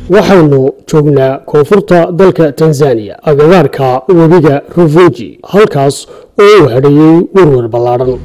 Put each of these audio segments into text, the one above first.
waxaynu joognaa koonfurta dalka tanzaniya agagaarka webiga rufunji halkaas oo uu hadheeyey werwer ballaadhan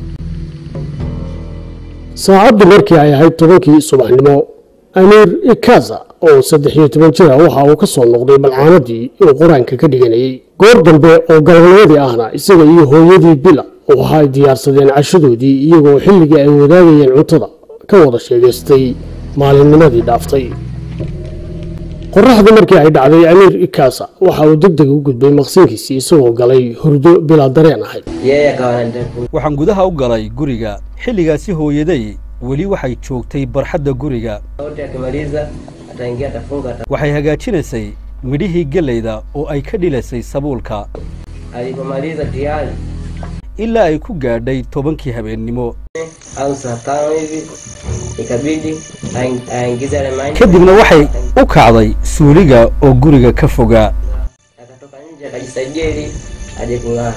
saacaddu markii ay ahayd tobankii subaxnimo amiir ikaza oo saddex iyo toban jira waxa uu ka soo noqday balcaamadii uu qur-aanka ka dhiganayey goor dambe oo galabnimadii ahna isaga iyo hooyadii bila waxa ay diyaarsadeen cashadoodii iyagoo xilligii ay wadaagayeen cuntada ka wada sheegaystay maalinnimadii dhaaftay qoraxdii markii ay dhacday amiir ikasa waxa uu deg deg u gudbay maqsinkiisii isagoo galay hurdo bilaa dareen ahayd yeye akawa anataka waxaan gudaha u galay guriga xilligaasi hooyaday weli waxay joogtay barxadda guriga wote akimaliza ataingia atafunga ata... waxay hagaajinaysay midhihii gellayda oo ay ka dhilaysay sabuulka alipomaliza tayari ilaa ay ku gaadhay tobankii habeennimo au saa tano hivi ikabidi aing- aingize yale mahindi kadibna waxay u kacday suuliga oo guriga ka fogaa akatoka nje akajisaidia ili aje kung'aa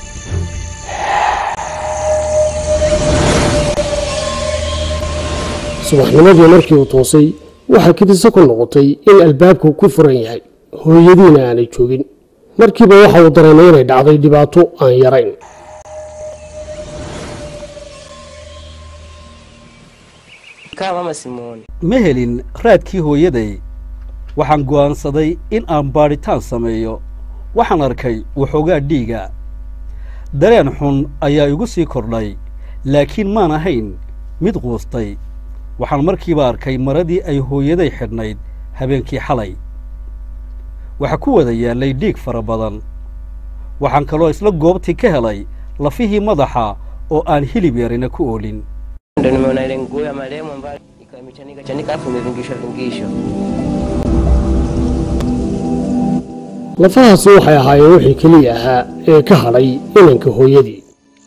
subaxnimadii markii uu toosay waxaa kidise ku noqotay in albaabku ku furan yahay hooyadiina aanay joogin markiiba waxa uu dareemay inay dhacday dhibaato aan yarayn kaa mama simuoni ma helin raadkii hooyaday waxaan go'aansaday in aan baadhitaan sameeyo waxaan arkay waxoogaa dhiiga dareen xun ayaa igu sii kordhay laakiin maan ahayn mid quustay waxaan markiiba arkay maradii ay hooyaday xidhnayd habeenkii xalay waxaa ku wada yaallay dhiig fara badan waxaan kaloo isla goobtii ka helay lafihii madaxa oo aan hilib yarina ku oolin ndo nimeona ile nguo ya marehemu ambayo ikawa imechanika chanika alafu imevingishwa vingishwa lafahaasi waxay ahaayeen wixii keliya ahaa ee ka hadhay inanka hooyadii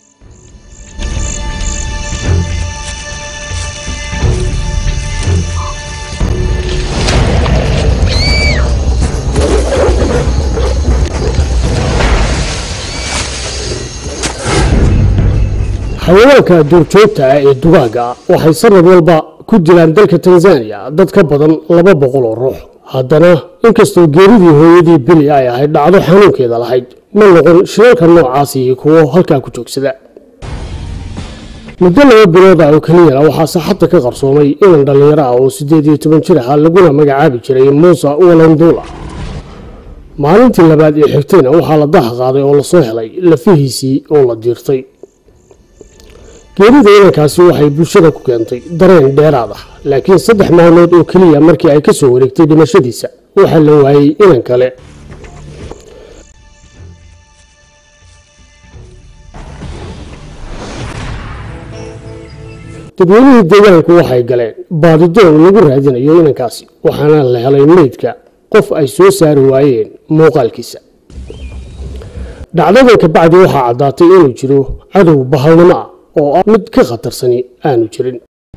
xayawaanka duurjoogta ah ee dugaagga ah waxay sanad walba ku dilaan dalka tanzaniya dad ka badan laba boqol oo ruux haddana inkastoo geeridii hooyadii bili ay ahayd dhacdo xanuunkeeda lahayd ma noqon shilalka noocaasi kuwo halkaa ku joogsada muddo laba bilood ah oo keliyana waxaa saxadda ka qarsoomay inan dhallinyaro ah oo siddeed iyo toban jir ah laguna magacaabi jiray muusa walandula maalintii labaad ee xigtayna waxaa la daha qaaday oo lasoo helay lafihiisii oo la diirtay geerida inankaasi waxay bulshada ku keentay dareen dheeraad ah laakiin saddex maalmood oo keliya markii ay ka soo wareegtay dhimashadiisa waxaa la waayey inan kale dadweynihii deegaanku waxay galeen baadidoon lagu raadinayo inankaasi waxaana la helay meydka qof ay soo saari waayeen muuqaalkiisa dhacdadan kabacdi waxaa caddaatay inuu jiro cadow bahalnimo ah oo ah mid ka khatarsani aanu jirin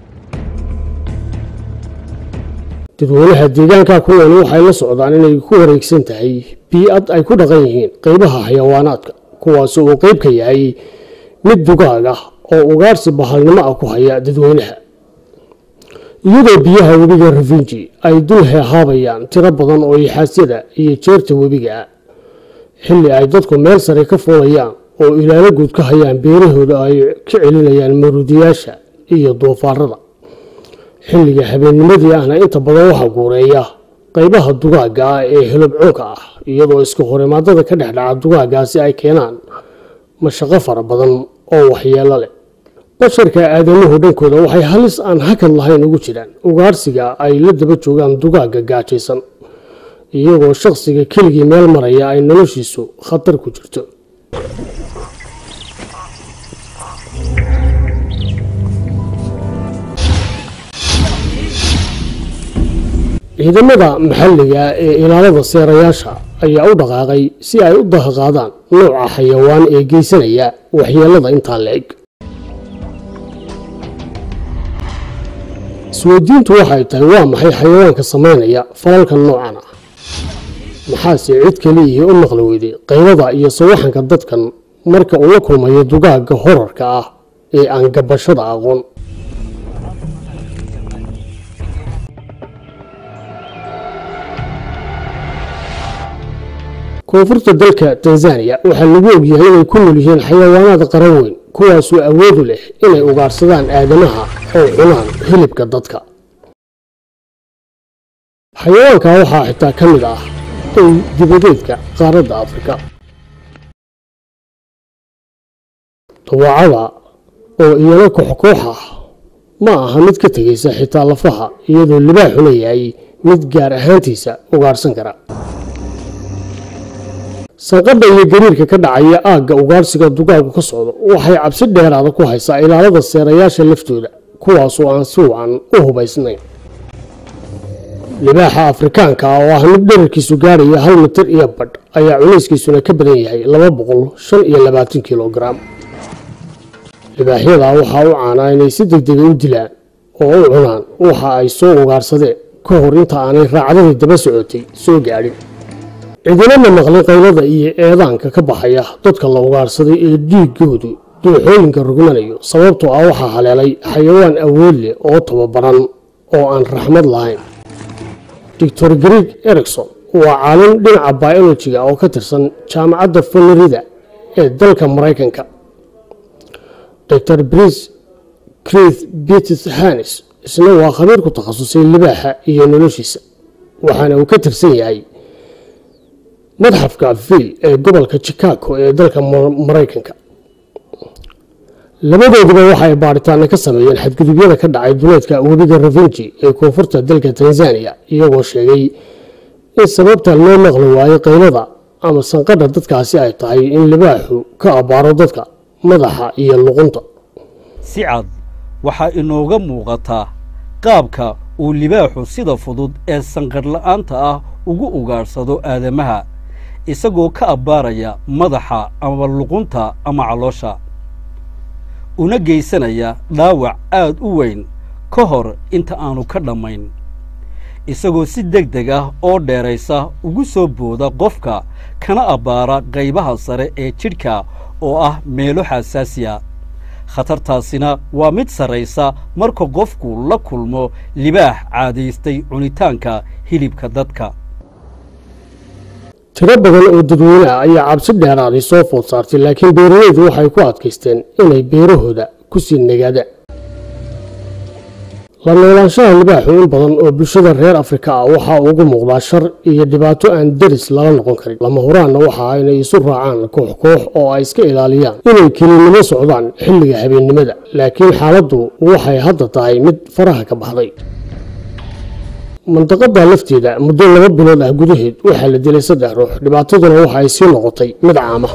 dadweynaha deegaanka kuwan waxay la socdaan inay ku wareegsan tahay bii-ad ay ku dhaqan yihiin qeybaha xayawaanaadka kuwaas uu qeyb ka yahay mid dugaag ah oo ugaarsi bahalnimo ah ku haya dadweynaha iyadoo biyaha webiga rafinji ay dul heehaabayaan tiro badan oo ixaasyada iyo jeerta webiga ah xilli ay dadku meel sare ka fuulayaan oo ilaalo guud ka hayaan beerahooda ay ka celinayaan maruudiyaasha iyo doofaarada xilliga habeennimadii ahna inta badan waxaa guureeya qaybaha dugaagga ah ee helobcoonka ah iyadoo iska horimaadada ka dhex dhaca dugaaggaasi ay keenaan mashaqo fara badan oo waxyeelo leh basharka aadamuhu dhankooda waxay halis aan hakad lahayn ugu jiraan ugaarsiga ay la daba joogaan dugaagga gaajaysan iyagoo shakhsiga keligii meel maraya ay noloshiisu khatar ku jirto ciidamada maxalliga ee ilaalada seerayaasha ayaa u dhaqaaqay si ay u dahaqaadaan nooca xayawaan ee geysanaya waxyeelada intaa la eg isweydiintu waxay tahay waa maxay xayawaanka samaynaya falalka noocan ah maxaase cid keliyihii u maqli weyday qaybada iyo sawaxanka dadkan marka uu la kulmayo dugaagga horarka ah ee aan gabashada aqoon koonfurta dalka tanzaniya waxaa lagu ogyahay inay ku nool yihiin xayawaanaad qaran weyn kuwaasoo awoodu leh inay ugaarsadaan aadamaha oo cunaan hilibka dadka xayawaanka waxaa xitaa ka mid ah ey dibadeedka qaaradda afrika dawaacada oo iyana kooxkoox ah ma aha mid ka tegaysa xitaa lafaha iyadoo libaaxuna yahay mid gaar ahaantiisa ugaarhsan kara sanqadha iyo gariirka ka dhacaya aagga ugaarhsiga dugaagu ka socdo waxay cabsi dheeraada ku haysaa ilaalada seerayaasha laftooda kuwaasoo aan si wacan u hubaysnayn libaaxa afrikaanka ah oo ah mid dherarkiisu gaaraya hal mitir iyo badh ayaa culayskiisuna ka badan yahay laba boqol shan iyo labaatan kilogaram libaaxyada waxaa u caanaa inay si degdega u dilaan oo u cunaan waxa ay soo ugaarsadeen ka hor inta aanay raacdadii daba socotay soo gaadhin cidinama maqlin qaylada iyo eedaanka ka baxaya dadka la ugaarsaday ee dhiigoodu dooxooyinka rugmanayo sababtoo ah waxaa haleelay xayawaan awood leh oo tababaran oo aan raxmad lahayn doctor greeg ericson waa caalin dhinaca biolojiga oo ka tirsan jaamacadda florida ee dalka maraykanka dr brice crith betis hanis isna waa khabiir ku takhasusay libaaxa iyo noloshiisa waxaana uu ka tirsan yahay madxafka vil ee gobolka chicago ee dalka maraykanka labadooduba waxa ay baaritaana ka sameeyeen xadgudubyada ka dhacay duleedka webiga ravinji ee koonfurta dalka tanzaniya iyagoo sheegay in sababta loo maqli waayo qaylada ama sanqadha dadkaasi ay tahay in libaaxu ka abbaaro dadka madaxa iyo luqunta si cad waxaa inooga muuqataa qaabka uu libaaxu sida fudud ee sanqadhla'aanta ah ugu ugaadhsado aadamaha isagoo ka abbaaraya madaxa ama luqunta ama caloosha una geysanaya dhaawac aad u weyn ka hor inta aanu ka dhammayn isagoo si deg deg ah oo dheeraysa ugu soo booda qofka kana abbaara qaybaha sare ee jidhka oo ah meelo xasaasiya khatartaasina waa mid sarraysa marka qofku la kulmo libaax caadaystay cunitaanka hilibka dadka tiro badan oo dadweyne ah ayaa cabsi dheeraaday soo food saartay laakiin beeralaydu waxay ku adkaysteen inay beerahooda ku sii nagaadaan la noolaanshaha libaaxu in badan oo bulshada reer afrika ah waxaa ugu muuqdaa shar iyo dhibaato aan deris lala noqon karin lama huraanna waxa inay isu raacaan koox koox oo ay iska ilaaliyaan inay kelinimo socdaan xilliga habeennimada laakiin xaaladdu waxay hadda tahay mid faraha ka baxday mandaqada lafteeda muddo laba bilood ah gudaheed waxaa la dilay saddex ruux dhibaataduna waxa ay sii noqotay mid caama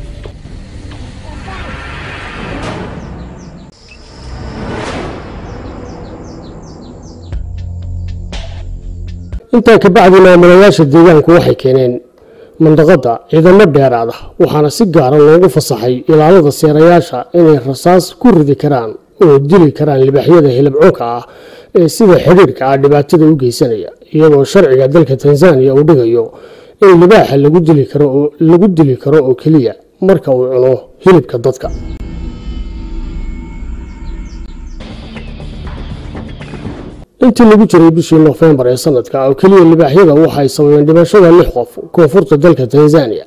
intaa kabacdi maamulayaasha deegaanku waxay keeneen mandaqada ciidamo dheeraada waxaana si gaara loogu fasaxay ilaalada seerayaasha inay rasaas ku ridi karaan oo dili karaan libaaxyada hilibcunka ah ee sida xidhiirka ah dhibaatada u geysanaya iyadoo sharciga dalka tanzaniya uu dhigayo in libaaxa lagu dili karo lagu dili karo oo keliya marka uu cuno hilibka dadka intii lagu jiray bishii nofembar ee sanadka oo keliya libaaxyada waxay sababeen dhimashada lix qof koonfurta dalka tanzaniya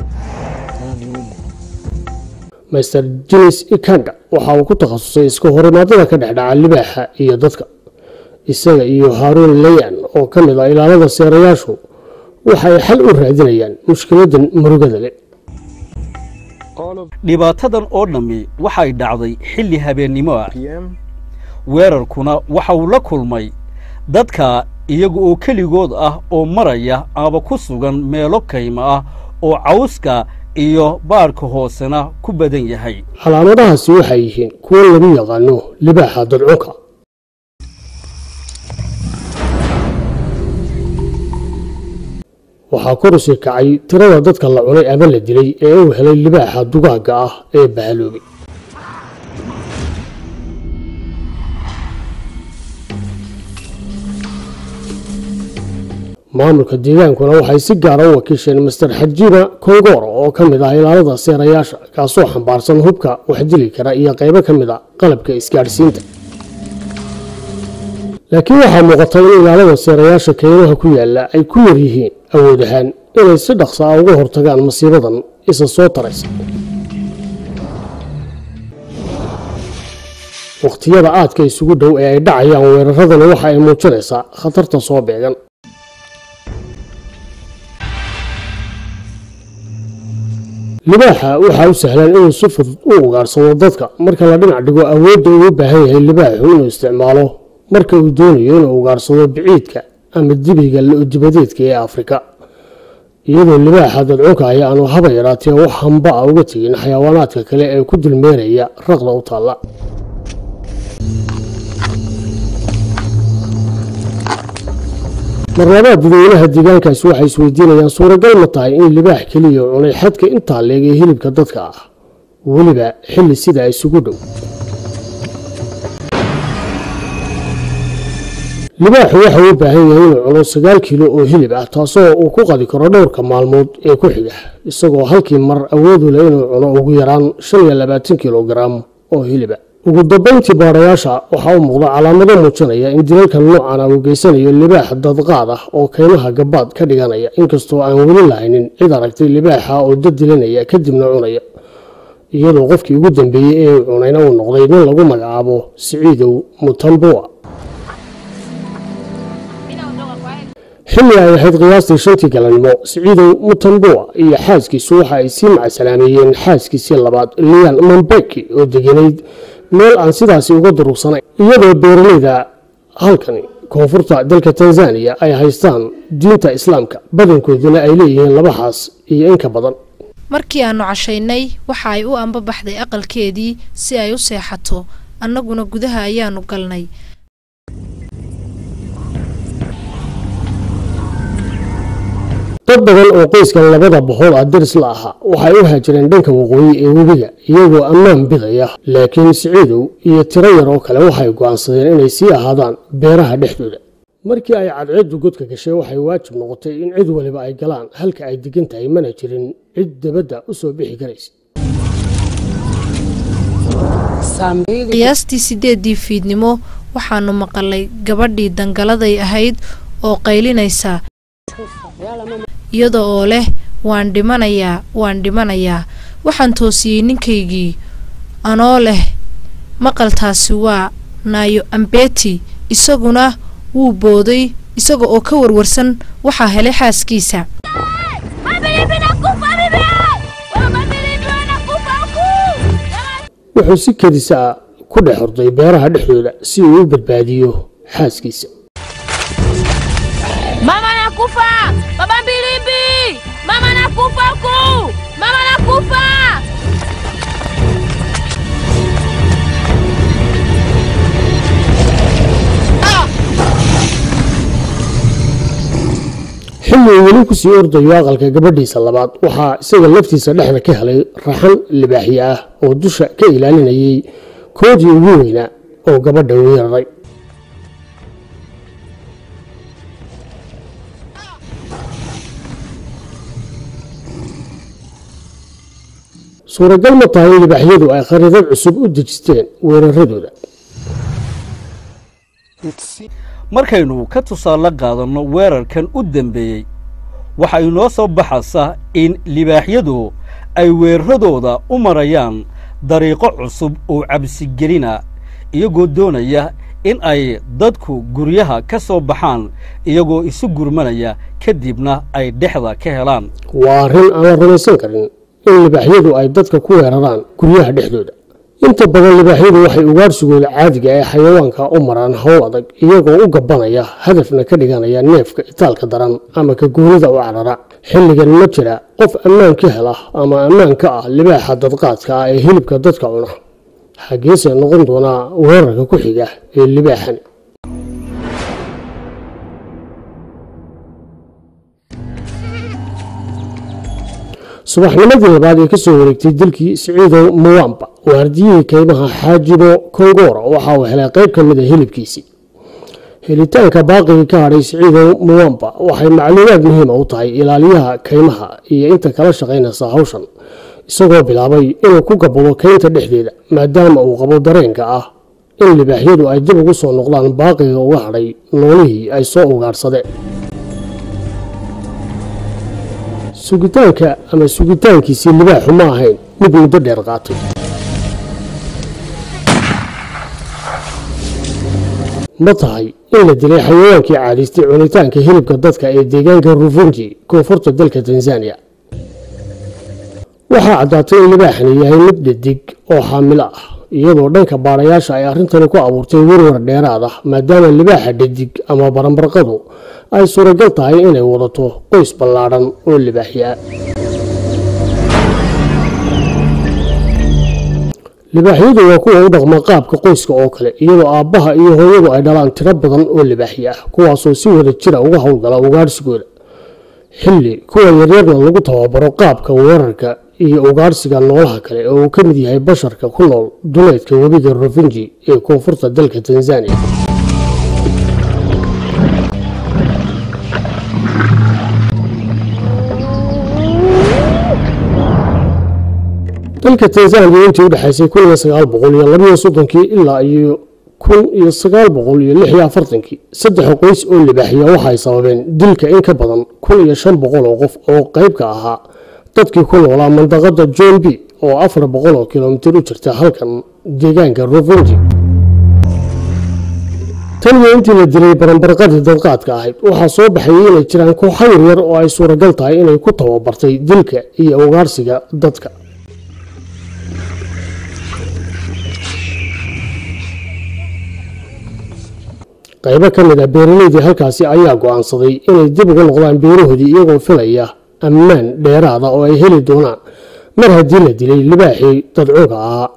master jinis ikanda waxa uu ku takhasusay iska horimaadada ka dhexdhaca libaaxa iyo dadka isaga iyo haaruun layan oo ka mid ah ilaalada seerayaashu waxay xal u raadinayaan mushkiladan murugada leh dhibaatadan oo dhammi waxay dhacday xilli habeennimo ah weerarkuna waxa uu la kulmay dadka iyaga oo keligood ah oo maraya ama ku sugan meelo kayma ah oo cawska iyo baarhka hoosena ku badan yahay calaamadahaasi waxay yihiin kuwo lagu yaqaano libaaxa dadcunka waxaa kor usii kacay tirada dadka la cunay ama la dilay ee uu helay libaaxa dugaagga ah ee bahaloobay maamulka deegaankuna waxay si gaara u wakiisheen master xajiba kongoro oo ka mid ah ilaalada seerayaasha kaasoo xambaarsan hubka wax dili kara iyo qaybo ka mid a qalabka isgaadhsiinta laakiin waxaa muuqata in ilaalada seerayaasha kaymaha ku yaalla ay ku yar yihiin awood ahaan inay si dhaqsa ah uga hortagaan masiibadan isa soo taraysa wakhtiyada aadka isugu dhow ee ay dhacayaan weeraradani waxa ay muujinaysaa khatarta soo beegan libaaxa waxaa u sahlan inuu si fudud u ugaarsado dadka marka la dhinac dhigo awoodda uu u baahan yahay libaaxu inuu isticmaalo marka uu doonayo inuu ugaarsado biciidka ama dibiga lo-dibadeedka ee afrika iyadoo libaaxa dadcunka ay aanu haba yaraatee wax hamba a uga tegin xayawaanaadka kale ee ku dulmeeraya raqda u taalla marlabaad dadweynaha deegaankaasi waxay isweydiinayaan suuragal ma tahay in libaax keliya cunay xadka intaa leeg ee hilibka dadka ah weliba xilli sidaa isugu dhow libaaxu waxa uu u baahan yahay inuu cuno sagaal kiilo oo hilib ah taasoo uu ku qadi karo dhowrka maalmood ee ku xiga isagoo halkii mar awoodu leh inuu cuno ugu yaraan shan iyo labaatan kilogaram oo hiliba ugu dambayntii baadhayaasha waxaa u muuqda calaamado muujinaya in dilalka noocan ah uu geysanayo libaax dadqaad ah oo kaymaha gabaad ka dhiganaya inkastoo aan weli lahaynin cid aragtay libaaxa oo dad dilanaya kadibna cunaya iyadoo qofkii ugu dambeeyey ee uu cunayna uu noqday nin lagu magacaabo siciidow mutambua xilli ay ahayd qiyaastii shantii galannimo siciidow mutambua iyo xaaskiisu waxa ay sii macasalaameeyeen xaaskiisii labaad lian mambeki oo deganayd meel aan sidaasi uga durugsanayn iyadoo beeraleyda halkani koonfurta dalka tanzaniya ay haystaan diinta islaamka badankooduna ay leeyihiin laba xaas iyo in ka badan markii aannu cashaynay waxa ay u ambabaxday aqalkeedii si ay u seexato annaguna gudaha ayaannu galnay dad badan oo qoyskan labada boqol ah daris la ahaa waxay u haajireen dhanka waqooyi ee webiga iyagoo ammaan bidaya laakiin siciidow iyo tiro yar oo kale waxay go'aansadeen inay sii ahaadaan beeraha dhexdooda markii ay cadceeddu godka gashay waxay waajib noqotay in cid waliba ay galaan halka ay degan tahay mana jirin cid dabadda u soo bixi karaysa qiyaastii siddeeddii fiidnimo waxaannu maqalay gabadhii dangaladay ahayd oo qaylinaysa iyada oo leh waan dhimanayaa waan dhimanayaa waxaan toosiyey ninkaygii anoo leh maqaltaasi waa naayo ambeti isaguna wuu booday isaga oo ka warwarsan waxaa helay xaaskiisa wuxuu si kedisa ah ku dhex horday beeraha dhexdooda si uu u badbaadiyo xaaskiisa Mama nakufa! Baba Mbilimbi! Mama nakufa huku! Mama nakufa! xilli uu weli kusii ordayo aqalka gabadhiisa labaad waxaa isaga laftiisa dhexda ka helay raxan libaaxye ah oo dusha ka ilaalinayay koodii ugu weynaa oo gabadha weeraray suuragal ma tahay in libaaxyadu ay khariidad cusub u dejisteen weeraradooda markaynu ka tusaale qaadanno weerarkan u dambeeyey waxa inoo soo baxaysa in libaaxyadu ay weeraradooda u marayaan dariiqo cusub oo cabsigelina iyagoo doonaya in ay dadku guryaha ka soo baxaan iyagoo isu gurmanaya kadibna ay dhexda ka helaan waa arrin aan la rumaysan karin in libaaxyadu ay dadka ku weeraraan guryaha dhexdooda inta badan libaaxyadu waxay ugaarsigooda caadiga ee xayawaanka u maraan howl adag iyagoo u gabanaya hadafna ka dhiganaya neefka itaalka daran ama ka goonida u carara xilligan ma jira qof ammaan ka hela ama ammaan ka ah libaaxa dadqaadka ah ee hilibka dadka cuna xaggeese noqon doonaa weerarka ku xiga ee libaaxan subaxnimadii labaad ee ka soo wareegtay dilkii siciidow muwamba waardiyihii kaymaha xaajibo kongora waxa uu helay qayb ka mid a hilibkiisii helitaanka baaqigii ka hadhay siciidow muwamba waxay macluumaad muhiima u tahay ilaaliyaha kaymaha iyo inta kala shaqaynaysa hawshan isagoo bilaabay inuu ku gabado kaynta dhexdeeda maadaama uu qabo dareenka ah in libaaxyadu ay dib ugu soo noqdaan baaqiga uga hadhay noolihii ay soo ugaadhsadeen sugitaanka ama sugitaankiisii libaaxu ma ahayn mid muddo dheer qaatay ma tahay in la dilay xayawaankii caadaystay cunitaanka hilibka dadka ee deegaanka rufunji koonfurta dalka tanzaniya waxaa caddaatay in libaaxani yahay mid dhadig oo xaamilo ah iyadoo dhanka baadhayaasha ay arrintani ku abuurtay warwar dheeraad ah maadaama libaaxa dhadig ama baranbarqadu ay suuragal tahay inay wadato qoys ballaadhan oo libaaxya libaaxyadu waa kuwa u dhaqma qaabka qoyska oo kale iyadoo aabbaha iyo hooyadu ay dhalaan tiro badan oo libaaxyo ah kuwaasoo si wada jira uga howlgala ugaadhsigooda xilli kuwa yaryarna lagu tababaro qaabka weerarka iyo ugaadhsiga noolaha kale oo uu ka mid yahay basharka ku nool duleedka webiga rufinji ee koonfurta dalka tanzaniya dalka tanzaniya intii u dhexaysay kun iyo sagaal boqol iyo labiyo soddonkii ilaa iyo kun iyo sagaal boqol iyo lix iyo afartankii saddex qoys oo libaaxiya waxay sababeen dilka in ka badan kun iyo shan boqol oo qof oo qayb ka ahaa dadkii ku noolaa mandaqada john b oo afar boqol oo kilomitir u jirta halkan deegaanka rufunji tan iyo intii la dilay baranbarqadii dadqaadka ahayd waxaa soo baxayay inay jiraan kooxo yaryar oo ay suuragal tahay inay ku tababartay dilka iyo ugaarsiga dadka qaybo ka mid ah beeraleydii halkaasi ayaa go'aansaday inay dib ugu noqdaan beerahoodii iyagoo filaya ammaan dheeraada oo ay heli doonaan mar haddii la dilay libaaxii dadcooga ahaa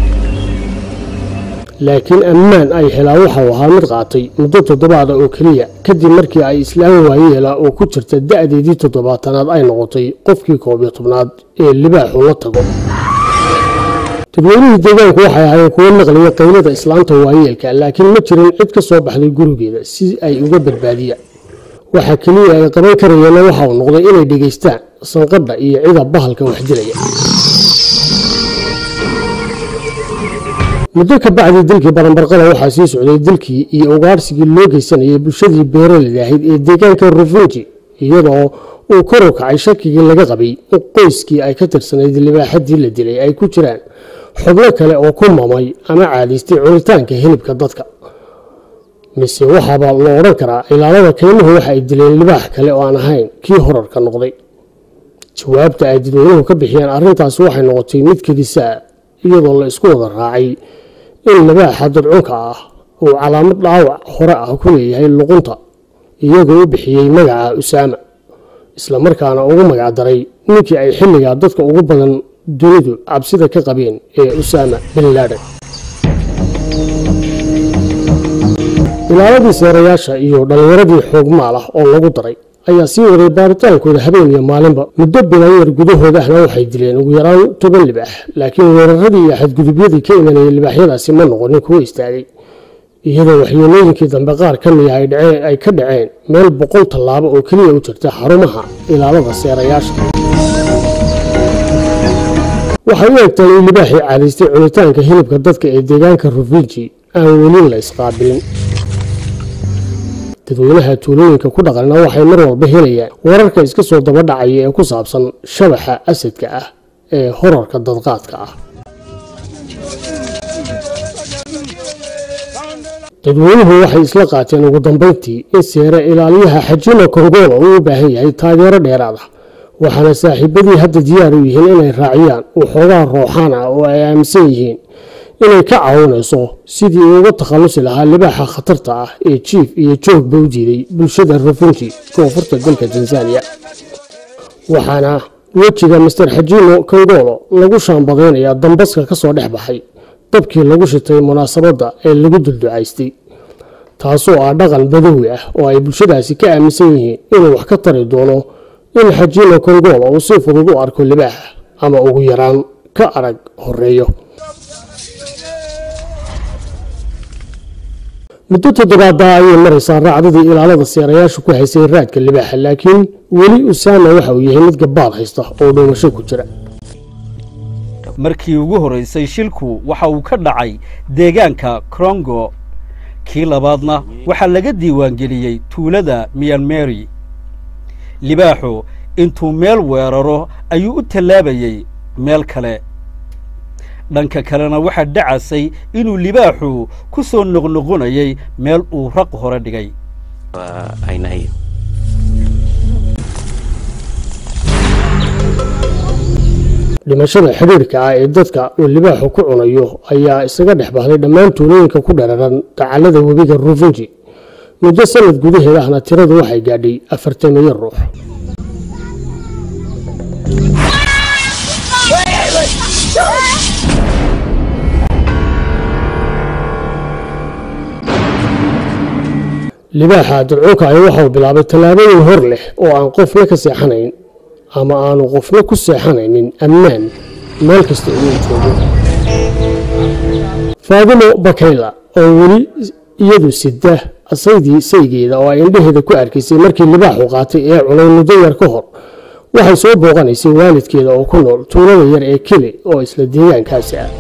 laakiin ammaan ay helaa waxau ahaa mid qaatay muddo toddobaada oo keliya kadib markii ay islaam waayeela oo ku jirta da'deedii toddobaatanaad ay noqotay qofkii koob iyo tobnaad ee libaaxu la tago dadweynihii deegaanku waxay ahaayeen kuwo maqlaya qaylada islaanta waayeelka laakiin ma jirin cid ka soo baxday gurigeeda si ay uga badbaadiyaan waxa keliya ay qaban karayeenna waxa uu noqday inay dhegaystaan sanqadha iyo cida bahalka wax dilaya muddo ka bacdii dilkii baranbarqada waxaa sii socday dilkii iyo ugaadhsigii loo geysanayay bulshadii beeraleyda ahayd ee deegaanka rufunji iyadoo uu kor u kacay shakigii laga qabay in qoyskii ay ka tirsanayd libaaxadii la dilay ay ku jiraan xubno kale oo ku mamay ama caadaystay cunitaanka hilibka dadka mise waxaaba la odhan karaa ilaalada kaymuhu waxa ay dileen libaax kale oo aan ahayn kii horarka noqday jawaabta ay dadweynuhu ka bixiyeen arrintaasi waxay noqotay mid kedisaa iyadoo la isku wada raacay in libaaxa dadcunka ah uu calaamad dhaawac hore ah ku leeyahay luqunta iyagoo u bixiyey magaca usaama islamarkaana ugu magacdaray ninkii ay xilligaa dadka ugu badan dunidu cabsida ka qabeen ee usaama bin laaden ilaaladii seerayaasha iyo dhallinyaradii xoogmaal ah oo lagu daray ayaa sii waday baaritaankooda habeen iyo maalinba muddo bilan yar gudahooda ahna waxay dileen ugu yaraan toban libaax laakiin weeraradii iyo xadgudubyadii ka imanayay libaaxyadaasi ma noqonin kuwo istaagay iyadoo waxyeelooyinkii dambe qaar ka mid ah ay ka dhaceen meel boqol tallaabo oo keliya u jirta xarumaha ilaalada seerayaasha waxay u egtahay in libaaxii caadaystay cunitaanka hilibka dadka ee deegaanka rufinji aan weli la isqaabilin dadweynaha tuulooyinka ku dhaqanna waxay mar walba helayaan wararka iska soo daba dhacaya ee ku saabsan shabaxa asadka ah ee horarka dadqaadka ah dadweynuhu waxay isla qaateen ugu dambayntii in seere ilaaliyaha xajima kongola uu u baahan yahay taageero dheeraad ah waxaana saaxiibadii hadda diyaar u yihiin inay raaciyaan waxoogaa rooxaan ah oo ay aaminsan yihiin inay ka caawinayso sidii uu uga takhallusi lahaa libaaxa khatarta ah ee jiif iyo joogba u diiday bulshada rufunji koonfurta dalka tanzaniya waxaana wejiga master xajimo kongolo lagu shaambadaynayaa dambaska ka soo dhex baxay dabkii lagu shitay munaasabadda ee lagu dulducaystay taasoo ah dhaqan badawi ah oo ay bulshadaasi ka aaminsan yihiin inuu wax ka tari doono in xajimo kongola uu si fudud u arko libaaxa ama ugu yaraan ka arag horeeyo muddo toddobaada ayay maraysaa raacdadii ilaalada seerayaashu ku haysay raadka libaaxa laakiin weli usaama waxa uu yahay mid gabaad haysta oo dhuumasho ku jira markii ugu horraysay shilku waxa uu ka dhacay deegaanka krongo kii labaadna waxaa laga diiwaangeliyey tuulada miyanmeri libaaxu intuu meel weeraro ayuu u tallaabayey meel kale dhanka kalena waxaa dhacasay inuu libaaxu ku soo noqnoqonayay meel uu raq hore dhigay wa aina hiyo. dhimashada xidhiirka ah ee dadka uu libaaxu ku cunayo ayaa isaga dhex baxday dhammaan tuulooyinka ku dhararan dacallada webiga rufunji muddo sanad gudaheed ahna tiradu waxay gaadhay afartameeyo ruux libaaxa dadcuunka ahi waxauu bilaabay tallaabooyin hor leh oo aan qofna ka seexanayn ama aanu qofna ku seexanaynin ammaan meel kasta inuu joogo faadimo bakayla oo weli iyadu sida asaydii saygeeda oo ay indhaheeda ku arkaysay markii libaaxu qaatay ee cunay muddo yar ka hor waxay soo booqanaysay waalidkeeda oo ku nool tuulada yar ee keli oo isla deegaankaasi ah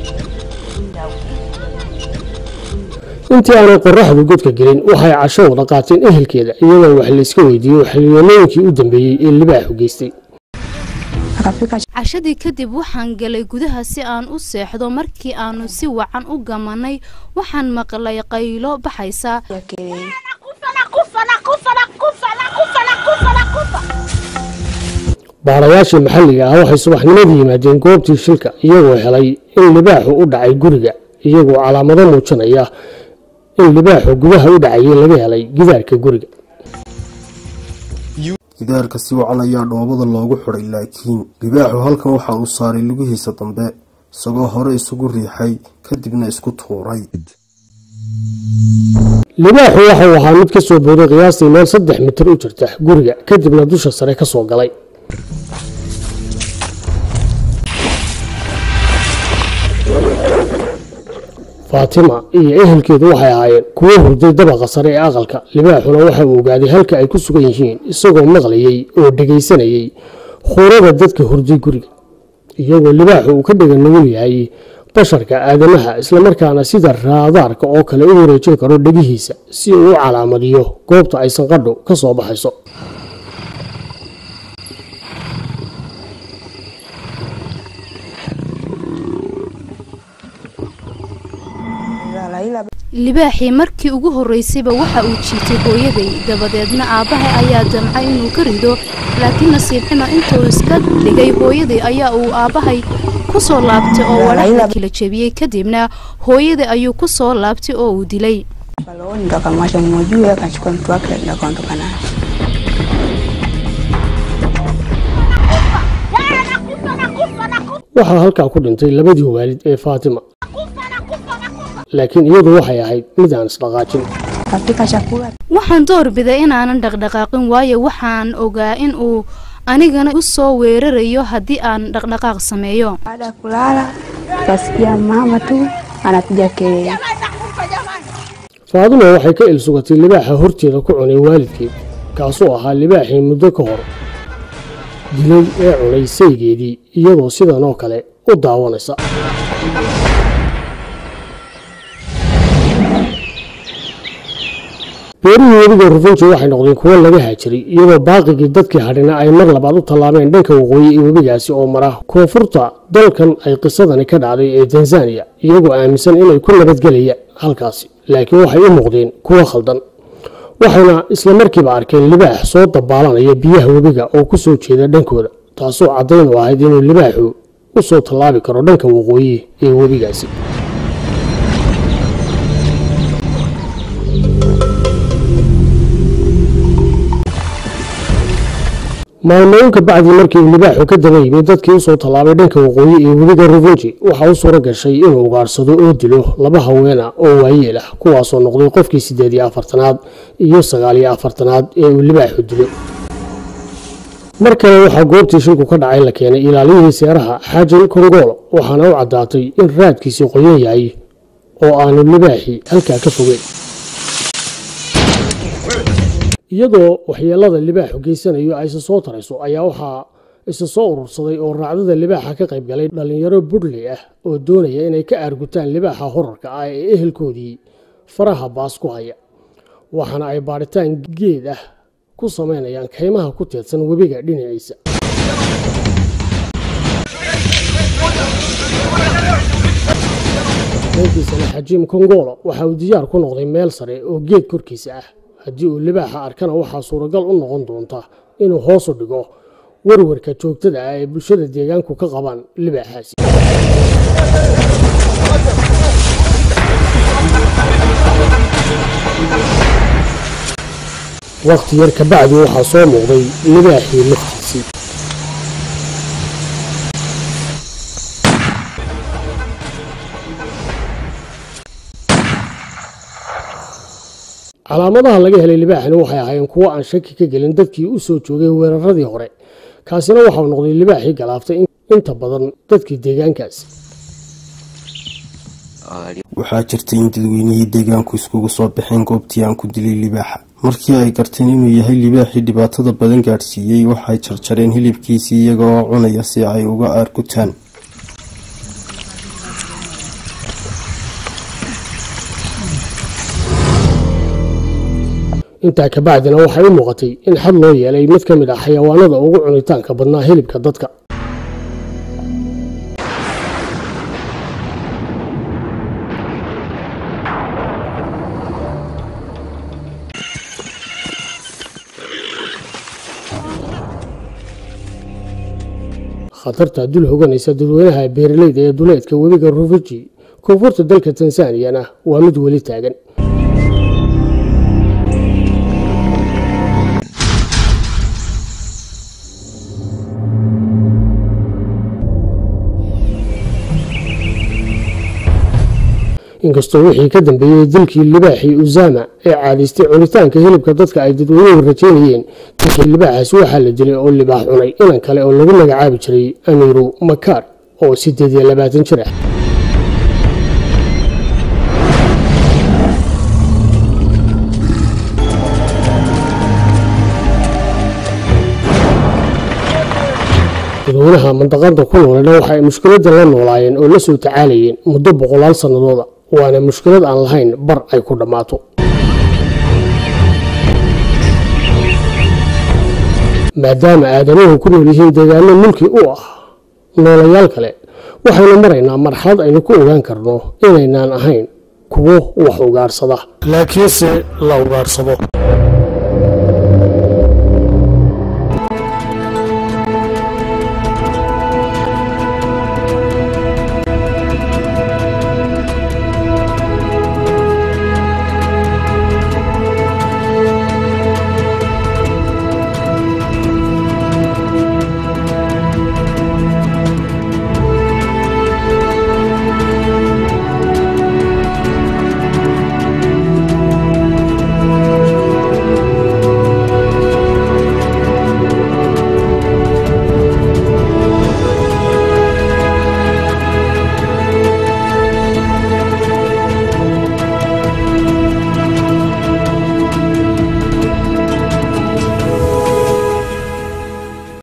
intii aanay qoraxdu godka gelin waxay casho wada qaateen ehelkeeda iyadoo wax layska weydiiyo xiliyooyooyinkii u dambeeyey ee libaaxu geystay cashadii kadib waxaan galay gudaha si aan u seexdo markii aanu si wacan u gamanay waxaan maqlay qaylo baxaysa baarayaashii maxalliga ah waxay subaxnimadii yimaadeen goobtii shilka iyagoo helay in libaaxu u dhacay guriga iyagoo calaamado muujinaya in libaaxu gudaha u dhacayay laga helay gidaarka guriga gidaarka si wacan ayaa dhoobada loogu xidhay laakiin libaaxu halkan waxa uu saaray lugihiisa dambe isagoo hore isugu riixay kadibna isku tuuray libaaxu waxa uu ahaa mid ka soo booday qiyaastii meel saddex mitir u jirta guriga kadibna dusha sare ka soo galay faatima iyo ehelkeedu waxay ahaayeen kuwo hurday dabaqa sare ee aqalka libaaxuna waxa uu ogaaday halka ay ku sugan yihiin isagoo maqlayey oo dhegaysanayey khuurada dadka hurday guriga iyagoo libaaxu uu ka dhega nugul yahay basharka aadamaha islamarkaana sida raadaarka oo kale u wareejin karo dhegihiisa si uu u calaamadiyo goobta ay sanqadhu ka soo baxayso libaaxii markii ugu horraysayba waxa uu jiitay hooyaday dabadeedna aabbahay ayaa damcay inuu ka rido laakiin nasiib xuma intuu iska dhigay hooyaday ayaa uu aabbahay ku soo laabtay oo wadhaxda kala jebiyey kadibna hooyaday ayuu ku soo laabtay oo uu dilay Balooni ndo akamwacha mmoja juu akachukua mtu wake lakini akaondoka naye. waxaa halkaa ku dhintay labadii waalid ee faatima laakiin iyadu waxay ahayd mid aan isdhaqaajin Kapika chakula waxaan doorbiday inaanan dhaqdhaqaaqin waayo waxaan ogaa in uu anigana u soo weerarayo haddii aan dhaqdhaqaaq sameeyo baada ya kulala tukasikia mama tu anapiga kelele. faadima waxay ka ilsugatay libaaxa horteeda ku cunay waalidkeed kaasuu ahaa libaaxii muddo ka hor dilay ee cunay saygeedii iyadoo sidan oo kale u daawanaysa beerihii webiga rufunji waxay noqdeen kuwo laga haajiray iyadoo baaqigii dadkii hadhina ay mar labaad u tallaabeen dhanka waqooyi ee webigaasi oo mara koonfurta dalkan ay qisadani ka dhacday ee tanzaniya iyagoo aaminsan inay ku nabadgelayaan halkaasi laakiin waxay u muuqdeen kuwo khaldan waxayna isla markiiba arkeen libaax soo dabaalanaya biyaha webiga oo ku soo jeeda dhankooda taasoo caddayn u ahayd inuu libaaxu u soo tallaabi karo dhanka waqooyi ee webigaasi maalmooyinka bacdii markii uu libaaxu ka daba yimid dadkii usoo tallaabay dhanka waqooyi ee webiga rufunji waxaa u suuro gashay inuu ugaarsado oo dilo laba haweena oo waayeel ah kuwaasoo noqday qofkii siddeed iyo afartanaad iyo sagaal iyo afartanaad ee uu libaaxu dilo mar kale waxaa goobtii shilku ka dhacay la keenay ilaaliyihii seeraha xaajin kongolo waxaana u caddaatay in raadkiisii qoyan yahay oo aanu libaaxii halkaa ka fogeyn iyadoo waxyeelada libaaxu geysanayo ayse soo tarayso ayaa waxaa isu soo urursaday oo raacdada libaaxa ka qayb galay dhallinyaro budley ah oo doonaya inay ka aargutaan libaaxa horarka ah ee ehelkoodii faraha baas ku haya waxaana ay baadhitaan geed ah ku samaynayaan kaymaha ku teedsan webiga dhinaciisa dhankiisana xajiim kongolo waxa uu diyaar ku noqday meel sare oo geed korkiisa ah haddii uu libaaxa arkana waxaa suuragal u noqon doonta inuu hoosu dhigo warwarka joogtada ah ee bulshada deegaanku ka qabaan libaaxaasi wakhti yar kabacdi waxaa soo muuqday libaaxii laftiisii calaamadaha laga helay libaaxani waxay ahaayeen kuwo aan shaki ka gelin dadkii u soo joogay weeraradii hore kaasina waxau noqday libaaxii galaaftay inta badan dadkii deegaankaas waxaa jirtay in dadweynihii deegaanku iskugu soo baxeen goobtii aan ku dilay libaaxa markii ay garteen inuu yahay libaaxii dhibaatada badan gaadhsiiyey waxay jarjareen hilibkiisii iyaga oo cunaya si ay uga aargutaan intaa kabacdina waxay u muuqatay in xad loo yeelay mid ka mid ah xayawaanada ugu cunitaanka badnaa hilibka dadka khatarta dul hoganaysa dadweynaha beeraleyda ee duleedka webiga rufiji koonfurta dalka tansaniyana waa mid weli taagan inkastoo wixii ka dambeeyey dilkii libaaxii uzama ee caadaystay cunitaanka hilibka dadka ay dadweynuhu rajaynayeen dilkii libaaxaasi waxaa la dilay oo libaax cunay inan kale oo lagu magacaabi jiray amiiru makaar oo siddeed iyo labaatan jir ah dadweynaha mandaqada ku noolena waxa ay mushkiladan la noolaayeen oo la soo tacaalayeen muddo boqolaal sannadooda waana mushkilad aan lahayn bar ay ku dhammaato maadaama aadamuhu ku nool yihiin deegaano mulki u ah noolayaal kale waxaynu maraynaa marxalad aynu ku ogaan karno inaynaan ahayn kuwo wax ugaarsada laakiinse la ugaarsado